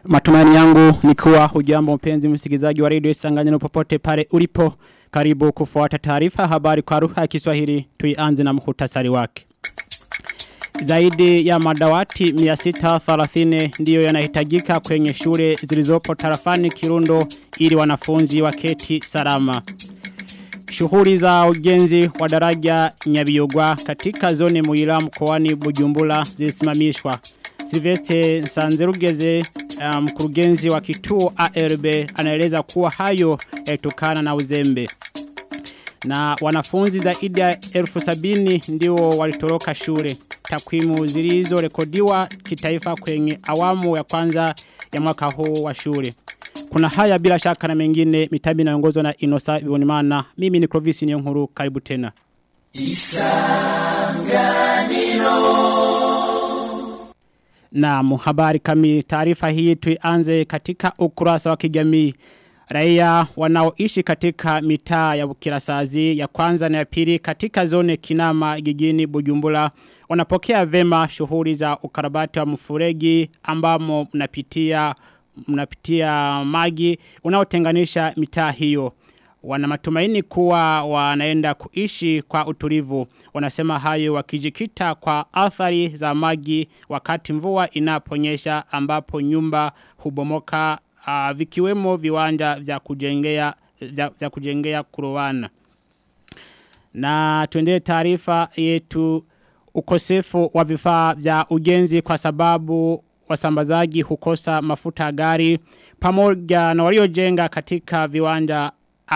Matumaini yangu ni kuwa hujambo mpenzi msikilizaji wa radio Isanganyiro popote pale ulipo. Karibu kufuata taarifa habari kwa lugha ya Kiswahili. Tuianze na muhtasari wake. Zaidi ya madawati 630 ndiyo yanahitajika kwenye shule zilizopo tarafani Kirundo ili wanafunzi waketi salama. Shughuli za ujenzi wa daraja Nyabiyogwa katika zone Muira mkoani Bujumbura zilisimamishwa. Sivete Sanzerugeze mkurugenzi um, wa kituo ARB anaeleza kuwa hayo yalitokana na uzembe. Na wanafunzi zaidi ya elfu sabini ndio walitoroka shule. Takwimu zilizo rekodiwa kitaifa kwenye awamu ya kwanza ya mwaka huu wa shule. Kuna haya bila shaka na mengine mitabi inaongozwa na Inosa Bibonimana. Mimi ni Clovis Niyonkuru karibu tena. Isanganiro na muhabari kami taarifa hii tuianze katika ukurasa wa kijamii. Raia wanaoishi katika mitaa ya Bukirasazi ya kwanza na ya pili katika zone Kinama jijini Bujumbura wanapokea vema shughuli za ukarabati wa mfuregi ambamo mnapitia mnapitia maji unaotenganisha mitaa hiyo wana matumaini kuwa wanaenda kuishi kwa utulivu. Wanasema hayo wakijikita kwa athari za maji wakati mvua inaponyesha ambapo nyumba hubomoka uh, vikiwemo viwanja vya kujengea vya, vya kujengea kurowana. Na tuendee taarifa yetu ukosefu wa vifaa vya ujenzi kwa sababu wasambazaji hukosa mafuta gari pamoja na waliojenga katika viwanja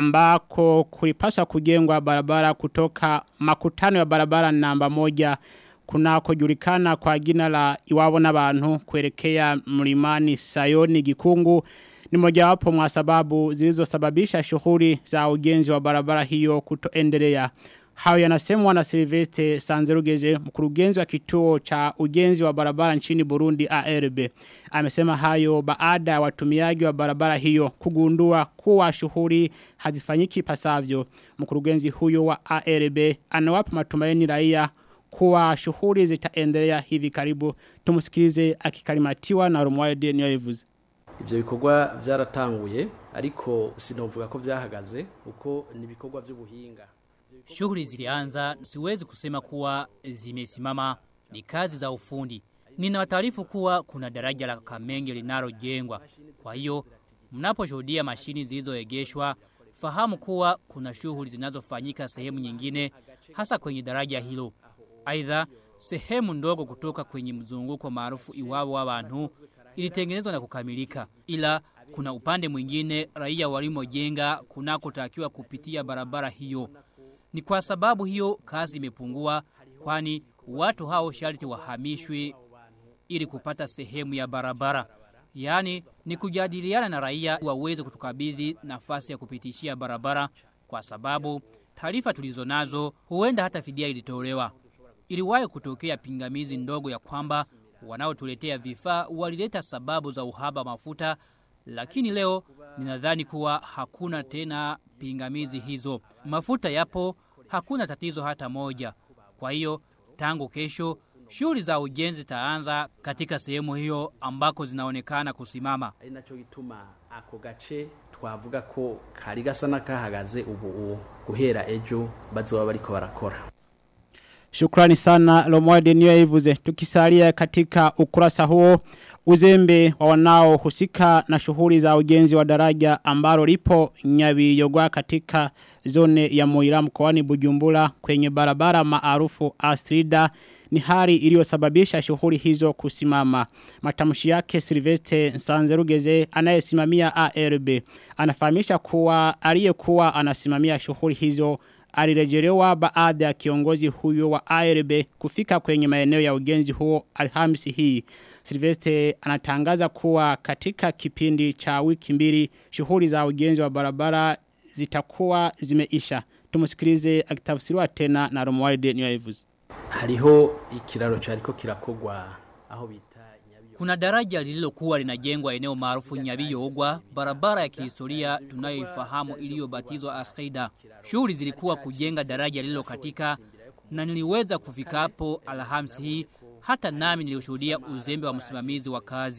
ambako kulipaswa kujengwa barabara kutoka makutano ya barabara namba moja kunako julikana kwa jina la iwabo n'abantu kuelekea mlimani Sayoni Gikungu ni mojawapo mwa sababu zilizosababisha shughuli za ujenzi wa barabara hiyo kutoendelea. Hayo yanasemwa na Silvestre Sanzerugeze mkurugenzi wa kituo cha ujenzi wa barabara nchini Burundi ARB. Amesema hayo baada ya watumiaji wa barabara hiyo kugundua kuwa shughuli hazifanyiki pasavyo. Mkurugenzi huyo wa ARB anawapa matumaini raia kuwa shughuli zitaendelea hivi karibu. Tumusikilize akikalimatiwa na Romualde Niyoivuze. Ivyo bikorwa vyaratanguye ariko sinovuga ko vyahagaze uko ni bikorwa vy'ubuhinga. Shughuli zilianza, siwezi kusema kuwa zimesimama, ni kazi za ufundi. Nina taarifu kuwa kuna daraja la Kamenge linalojengwa. Kwa hiyo, mnaposhuhudia mashini zilizoegeshwa, fahamu kuwa kuna shughuli zinazofanyika sehemu nyingine, hasa kwenye daraja hilo. Aidha, sehemu ndogo kutoka kwenye mzunguko maarufu iwabo w'abantu ilitengenezwa na kukamilika. Ila kuna upande mwingine raia walimojenga kunakotakiwa kupitia barabara hiyo. Ni kwa sababu hiyo kazi imepungua kwani watu hao sharti wahamishwe ili kupata sehemu ya barabara. Yaani ni kujadiliana na raia waweze kutukabidhi nafasi ya kupitishia barabara kwa sababu taarifa tulizonazo huenda hata fidia ilitolewa. Iliwahi kutokea pingamizi ndogo ya kwamba wanaotuletea vifaa walileta sababu za uhaba mafuta lakini leo ninadhani kuwa hakuna tena pingamizi hizo. Mafuta yapo, hakuna tatizo hata moja. Kwa hiyo, tangu kesho, shughuli za ujenzi zitaanza katika sehemu hiyo ambako zinaonekana kusimama. Ari naco gituma ako gace twavuga ko kari gasa nakahagaze ubu guhera ejo bazoba bariko barakora. Shukrani sana Lomwade Niyoivuze. Tukisalia katika ukurasa huo uzembe wa wanao husika na shughuli za ujenzi wa daraja ambalo lipo Nyabiyogwa katika zone ya Moira mkoani Bujumbura kwenye barabara maarufu Astrida ni hali iliyosababisha shughuli hizo kusimama. Matamshi yake Silvestre Sanzerugeze anayesimamia ARB anafahamisha kuwa aliyekuwa anasimamia shughuli hizo alirejelewa baada ya kiongozi huyo wa ARB kufika kwenye maeneo ya ujenzi huo Alhamisi hii. Silvestre anatangaza kuwa katika kipindi cha wiki mbili shughuli za ujenzi wa barabara zitakuwa zimeisha. Tumusikilize akitafsiriwa tena na Romualde Niyoivuze. Hariho ikiraro cyariko kirakogwa aho bita Kuna daraja lililokuwa linajengwa eneo maarufu Nyabiyogwa, barabara ya kihistoria tunayoifahamu iliyobatizwa Askida. Shughuli zilikuwa kujenga daraja lililo katika na niliweza kufika hapo Alhamisi hii hata nami nilishuhudia uzembe wa msimamizi wa kazi.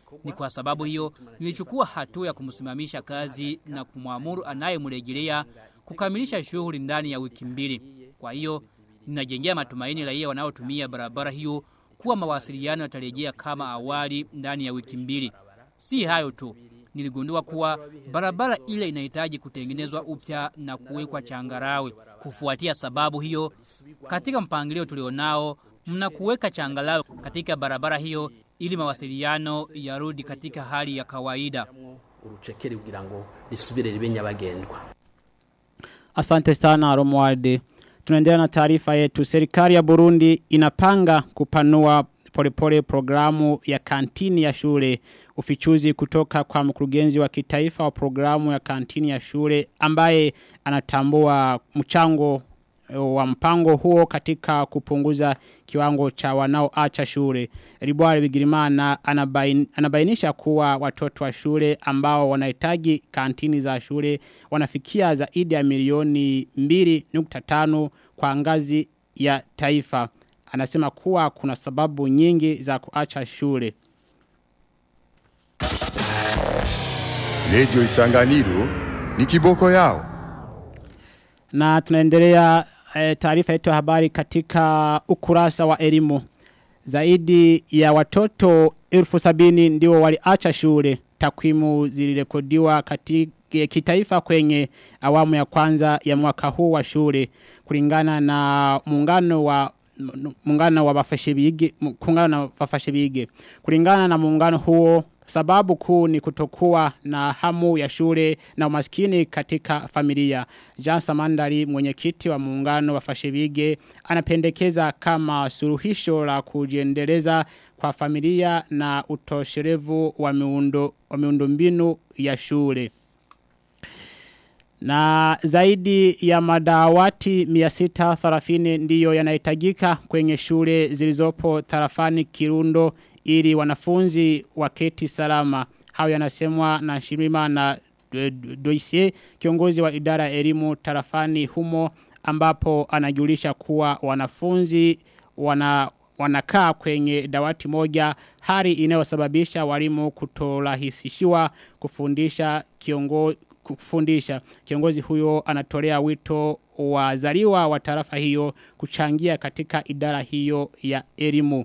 Ni kwa sababu hiyo nilichukua hatua ya kumsimamisha kazi na kumwamuru anayemrejelea kukamilisha shughuli ndani ya wiki mbili. Kwa hiyo ninajengea matumaini raia wanaotumia barabara hiyo kuwa mawasiliano yatarejea kama awali ndani ya wiki mbili. Si hayo tu, niligundua kuwa barabara ile inahitaji kutengenezwa upya na kuwekwa changarawe. Kufuatia sababu hiyo, katika mpangilio tulionao, mna kuweka changarawe katika barabara hiyo ili mawasiliano yarudi katika hali ya kawaida. urucekeri kugira ngo risubire ribe nyabagendwa Asante sana Romualde. Tunaendelea na taarifa yetu. Serikali ya Burundi inapanga kupanua polepole programu ya kantini ya shule. Ufichuzi kutoka kwa mkurugenzi wa kitaifa wa programu ya kantini ya shule ambaye anatambua mchango wa mpango huo katika kupunguza kiwango cha wanaoacha shule. Ribwari Bigirimana anabain, anabainisha kuwa watoto wa shule ambao wanahitaji kantini za shule wanafikia zaidi ya milioni 2.5 kwa ngazi ya taifa. Anasema kuwa kuna sababu nyingi za kuacha shule. Radio Isanganiro ni kiboko yao. Na tunaendelea e, taarifa yetu ya habari katika ukurasa wa elimu. Zaidi ya watoto elfu sabini ndio waliacha shule. Takwimu zilirekodiwa katika kitaifa kwenye awamu ya kwanza ya mwaka huu wa shule kulingana na muungano wa muungano wa wafashibige kulingana na wafashibige kulingana na muungano huo sababu kuu ni kutokuwa na hamu ya shule na umaskini katika familia. Jean Samandari mwenyekiti wa muungano wa Fashibige anapendekeza kama suluhisho la kujiendeleza kwa familia na utosherevu wa miundo wa miundombinu ya shule. Na zaidi ya madawati 630 ndiyo yanahitajika kwenye shule zilizopo tarafani Kirundo ili wanafunzi waketi salama. Hayo yanasemwa na Shirima na Doisie kiongozi wa idara ya elimu tarafani humo ambapo anajulisha kuwa wanafunzi wana wanakaa kwenye dawati moja hali inayosababisha walimu kutorahisishiwa kufundisha kiongozi kufundisha. Kiongozi huyo anatolea wito wazaliwa wa tarafa hiyo kuchangia katika idara hiyo ya elimu.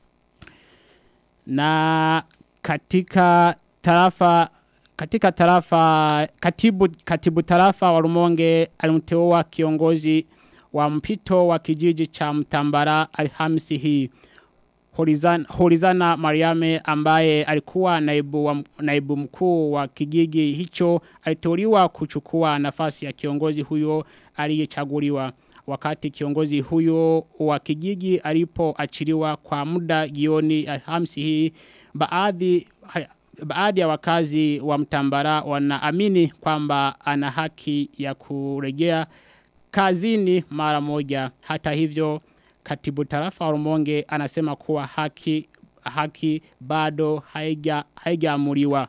Na katika tarafa katika tarafa katibu katibu tarafa wa Rumonge alimteua kiongozi wa mpito wa kijiji cha Mtambara Alhamisi hii. Horizana, Horizana Mariame ambaye alikuwa naibu, wa, naibu mkuu wa kijiji hicho aliteuliwa kuchukua nafasi ya kiongozi huyo aliyechaguliwa wakati kiongozi huyo wa kijiji alipoachiliwa kwa muda jioni Alhamisi hii baadhi baadhi ya wakazi wa Mtambara wanaamini kwamba ana haki ya kurejea kazini mara moja hata hivyo katibu tarafa wa Rumonge anasema kuwa haki haki bado haija haijaamuliwa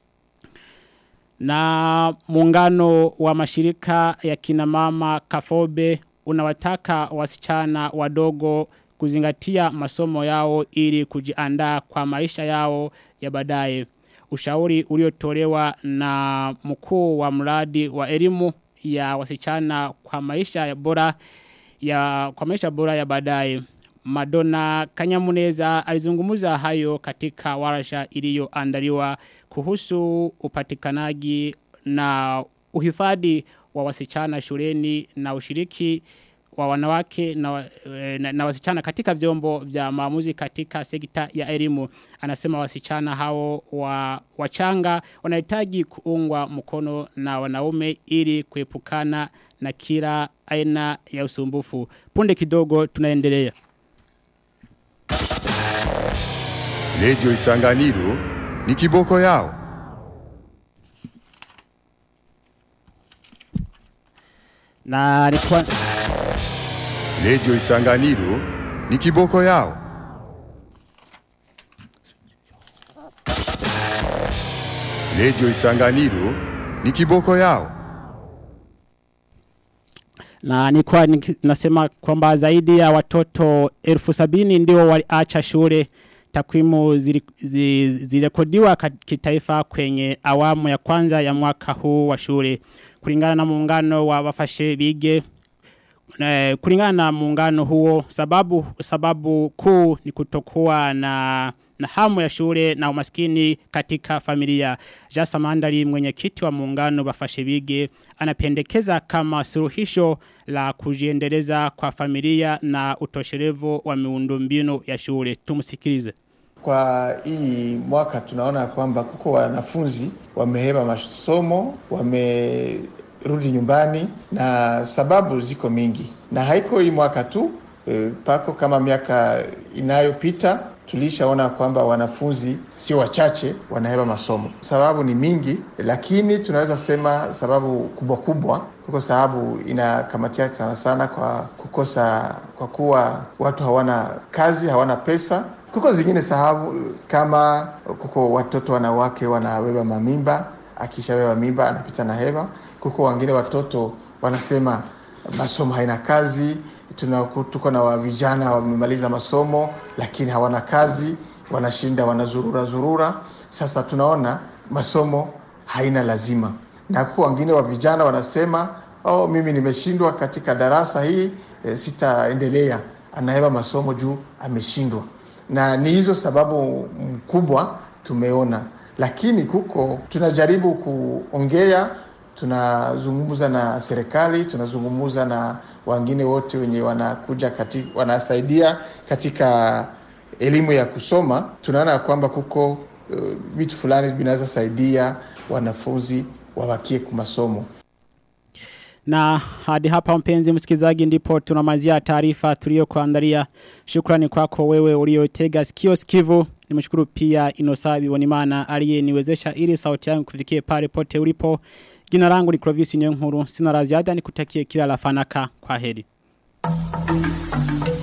na muungano wa mashirika ya kinamama Kafobe unawataka wasichana wadogo kuzingatia masomo yao ili kujiandaa kwa maisha yao ya baadaye. Ushauri uliotolewa na mkuu wa mradi wa elimu ya wasichana kwa maisha ya bora ya kwa maisha bora ya baadaye. Madonna Kanyamuneza alizungumuza hayo katika warasha iliyoandaliwa kuhusu upatikanaji na uhifadhi wa wasichana shuleni na ushiriki wa wanawake na, na, na wasichana katika vyombo vya maamuzi katika sekta ya elimu. Anasema wasichana hao wa wachanga wanahitaji kuungwa mkono na wanaume ili kuepukana na kila aina ya usumbufu. Punde kidogo tunaendelea. Radio Isanganiro ni kiboko yao. Na alikuwa Radio Isanganiro ni kiboko yao. Radio Isanganiro ni kiboko yao. Na nilikuwa niki- nasema kwamba zaidi ya watoto elfu sabini ndio waliacha shule Takwimu zirekodiwa kitaifa kwenye awamu ya kwanza ya mwaka huu wa shule. Kulingana na muungano wa wafashe bige eh, kulingana na muungano huo sababu sababu kuu ni kutokuwa na na hamu ya shule na umaskini katika familia. Jasa Mandari mwenyekiti wa muungano wafashe bige anapendekeza kama suluhisho la kujiendeleza kwa familia na utosherevu wa miundombinu ya shule. Tumsikilize. Kwa hii mwaka tunaona kwamba kuko wanafunzi wameheba masomo, wamerudi nyumbani na sababu ziko mingi. Na haiko hii mwaka tu, e, pako kama miaka inayopita tulishaona kwamba wanafunzi sio wachache wanaheba masomo. Sababu ni mingi, lakini tunaweza sema sababu kubwa kubwa kuko sababu inakamatia sana sana kwa kukosa, kwa kuwa watu hawana kazi, hawana pesa. Kuko zingine sababu kama kuko watoto wanawake wanabeba mamimba, akishabeba mimba anapita na heba. Kuko wengine watoto wanasema masomo haina kazi, tuna tuko na vijana wamemaliza masomo lakini hawana kazi, wanashinda wanazurura zurura. Sasa tunaona masomo haina lazima, na kwa wengine wa vijana wanasema oh, mimi nimeshindwa katika darasa hii e, sitaendelea. Anaheba masomo juu ameshindwa, na ni hizo sababu mkubwa tumeona, lakini kuko tunajaribu kuongea tunazungumza na serikali, tunazungumza na wengine wote wenye wanakuja kati, wanasaidia katika elimu ya kusoma. Tunaona kwamba kuko vitu uh, fulani vinaweza saidia wanafunzi wabakie kumasomo. Na hadi hapa mpenzi msikilizaji ndipo tunamalizia taarifa tuliyokuandalia. Shukrani kwako wewe uliotega sikio sikivu. Nimshukuru pia Inosabi Wanimana aliyeniwezesha ili sauti yangu kufikie pale pote ulipo. Jina langu ni Clovis Nyonkuru. Sina la ziada nikutakie kila la fanaka. Kwa heri.